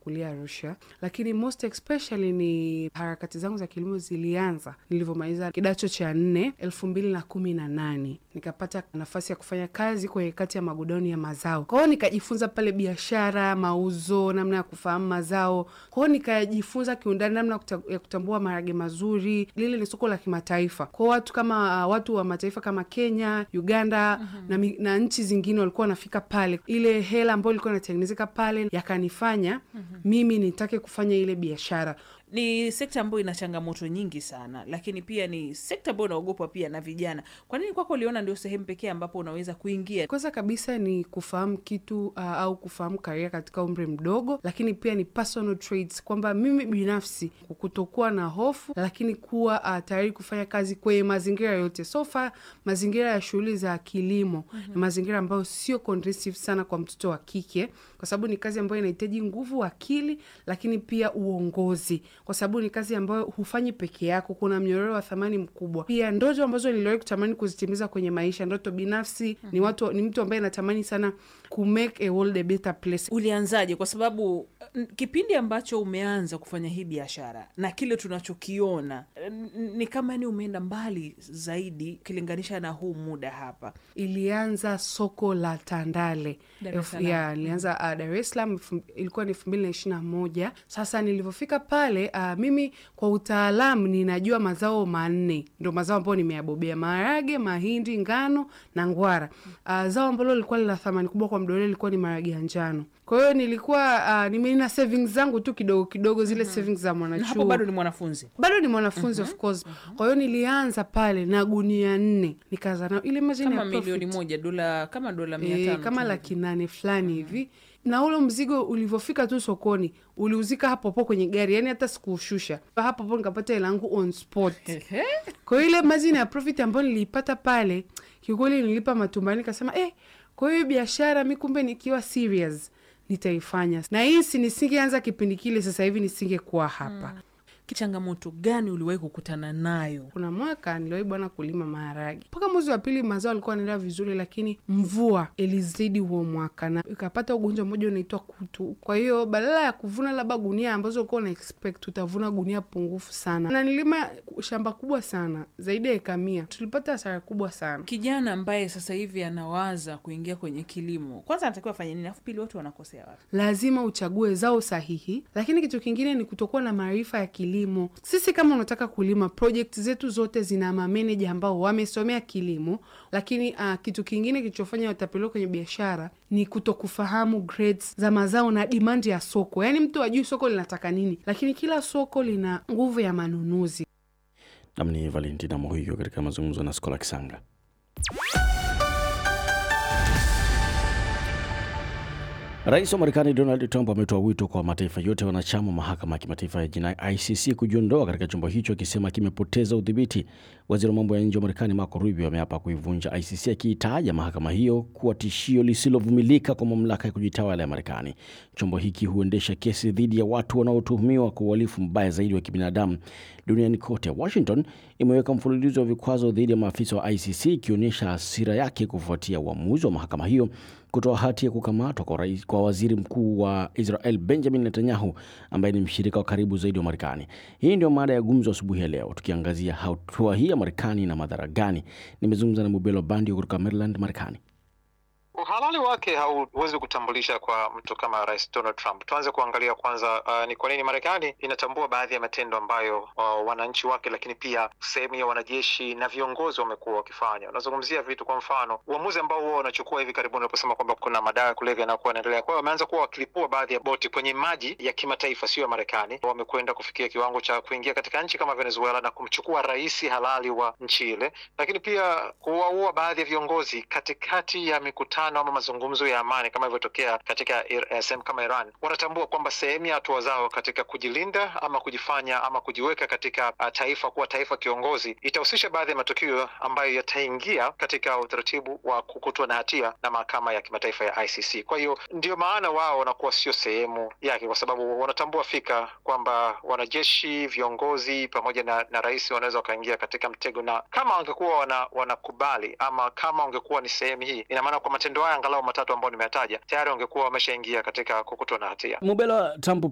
nimekulia Arusha, lakini most especially ni harakati zangu za kilimo zilianza nilivyomaliza kidato cha nne elfu mbili na kumi na nane nikapata nafasi ya kufanya kazi kwenye kati ya magodauni ya mazao. Kwa hiyo nikajifunza pale biashara, mauzo, namna ya kufahamu mazao. Kwa hiyo nikajifunza kiundani namna ya kutambua maharage mazuri. Lile ni soko la kimataifa, kwa watu kama uh, watu wa mataifa kama Kenya, Uganda mm-hmm. na, na nchi zingine walikuwa wanafika pale. Ile hela ambayo ilikuwa inatengenezeka pale yakanifanya mm-hmm. mimi nitake kufanya ile biashara ni sekta ambayo ina changamoto nyingi sana, lakini pia ni sekta ambayo inaogopwa pia na vijana. Kwa nini kwako uliona ndio sehemu pekee ambapo unaweza kuingia? Kwanza kabisa ni kufahamu kitu uh, au kufahamu karia katika umri mdogo, lakini pia ni personal traits, kwamba mimi binafsi kutokuwa na hofu, lakini kuwa uh, tayari kufanya kazi kwenye mazingira yote. So far mazingira ya shughuli za kilimo mm -hmm. ni mazingira ambayo sio conducive sana kwa mtoto wa kike, kwa sababu ni kazi ambayo inahitaji nguvu, akili, lakini pia uongozi kwa sababu ni kazi ambayo hufanyi peke yako. Kuna mnyororo wa thamani mkubwa. Pia ndoto ambazo niliwahi kutamani kuzitimiza kwenye maisha, ndoto binafsi mm -hmm. ni watu, ni mtu ambaye natamani sana ku make a world a better place. Ulianzaje? Kwa sababu kipindi ambacho umeanza kufanya hii biashara na kile tunachokiona ni kama ni umeenda mbali zaidi ukilinganisha na huu muda hapa. Ilianza soko la Tandale ya nilianza uh, Dar es Salaam, ilikuwa ni elfu mbili na ishirini na moja. Sasa nilivyofika pale Uh, mimi kwa utaalamu ninajua mazao manne ndo mazao ambayo nimeyabobea: maharage, mahindi, ngano na ngwara. Uh, zao ambalo lilikuwa lina thamani kubwa kwa mdole lilikuwa ni maharage ya njano. Kwa hiyo nilikuwa uh, nimeina savings zangu tu kidogo kidogo, zile mm -hmm. savings za mwanachuo. Bado ni mwanafunzi, bado ni mwanafunzi mm -hmm. of course mm -hmm. Kwa hiyo nilianza pale na gunia nne nikaanza nao ile majini kama milioni moja dola kama dola mia tano kama laki nane fulani hivi mm -hmm na ule mzigo ulivyofika tu sokoni uliuzika hapo hapo kwenye gari, yani hata sikuushusha hapo hapo, nikapata hela yangu on spot. Kwa hiyo ile mazini ya profit ambayo niliipata pale, kiukweli nilipa matumbani, nikasema eh, kwa hiyo biashara mi kumbe nikiwa serious nitaifanya, na hii si nisingeanza kipindi kile, sasa hivi nisingekuwa hapa hmm. Changamoto gani uliwahi kukutana nayo? Kuna mwaka niliwahi bwana kulima maharage mpaka mwezi wa pili, mazao alikuwa anaendelea vizuri, lakini mvua ilizidi huo mwaka na ikapata ugonjwa mmoja unaitwa kutu. Kwa hiyo badala ya kuvuna labda gunia ambazo ulikuwa una expect utavuna gunia pungufu sana, na nilima shamba kubwa sana zaidi ya eka mia. Tulipata hasara kubwa sana. Kijana ambaye sasa hivi anawaza kuingia kwenye kilimo, kwanza anatakiwa afanye nini? Alafu pili, watu wanakosea wapi? Lazima uchague zao sahihi, lakini kitu kingine ni kutokuwa na maarifa ya kilimo. Sisi kama unataka kulima, project zetu zote zina mameneja ambao wamesomea kilimo, lakini uh, kitu kingine kilichofanya watapeliwa kwenye biashara ni kutokufahamu grades za mazao na demand ya soko. Yaani mtu ajui soko linataka nini, lakini kila soko lina nguvu ya manunuzi. Nam ni Valentina Mohiyo katika mazungumzo na Skola Kisanga. Rais wa Marekani Donald Trump ametoa wito kwa mataifa yote wanachama mahakama ya kimataifa ya jinai ICC kujiondoa katika chombo hicho akisema kimepoteza udhibiti. Waziri wa mambo ya nje wa Marekani Marco Rubio ameapa kuivunja ICC akiitaja mahakama hiyo kuwa tishio lisilovumilika kwa mamlaka ya kujitawala ya Marekani. Chombo hiki huendesha kesi dhidi ya watu wanaotuhumiwa kwa uhalifu mbaya zaidi wa kibinadamu duniani kote. Washington imeweka mfululizo wa vikwazo dhidi ya maafisa wa ICC ikionyesha hasira yake kufuatia uamuzi wa mahakama hiyo kutoa hati ya kukamatwa kwa, rais, kwa waziri mkuu wa Israel Benjamin Netanyahu ambaye ni mshirika wa karibu zaidi wa Marekani. Hii ndio mada ya gumzo asubuhi ya leo, tukiangazia hatua hii ya Marekani na madhara gani. Nimezungumza na Mubelo Bandio kutoka Maryland, Marekani. Uhalali wake hauwezi kutambulisha kwa mtu kama Rais Donald Trump. Tuanze kuangalia kwanza, uh, ni kwa nini Marekani inatambua baadhi ya matendo ambayo uh, wananchi wake, lakini pia sehemu ya wanajeshi na viongozi wamekuwa wakifanya. Unazungumzia vitu, kwa mfano uamuzi ambao huwa wanachukua hivi karibuni wanaposema kwamba kuna madawa ya kulevya yanayokuwa yanaendelea. Kwa hiyo wameanza kuwa wakilipua baadhi ya boti kwenye maji ya kimataifa, sio ya Marekani. Wamekwenda kufikia kiwango cha kuingia katika nchi kama Venezuela na kumchukua rais halali wa nchi ile, lakini pia kuwaua baadhi ya viongozi katikati ya mikutano ama mazungumzo ya amani kama ilivyotokea katika uh, sehemu kama Iran. Wanatambua kwamba sehemu ya hatua zao katika kujilinda ama kujifanya ama kujiweka katika uh, taifa kuwa taifa kiongozi itahusisha baadhi ya matukio ambayo yataingia katika utaratibu wa kukutwa na hatia na mahakama ya kimataifa ya ICC. Kwa hiyo ndio maana wao wanakuwa sio sehemu yake, kwa sababu wanatambua fika kwamba wanajeshi, viongozi pamoja na, na rais wanaweza wakaingia katika mtego, na kama wangekuwa wana, wanakubali ama kama wangekuwa ni sehemu hii, ina maana kwa matendo haya angalau matatu ambayo nimeyataja tayari wangekuwa wameshaingia katika kukutwa na hatia. Mubela, Trump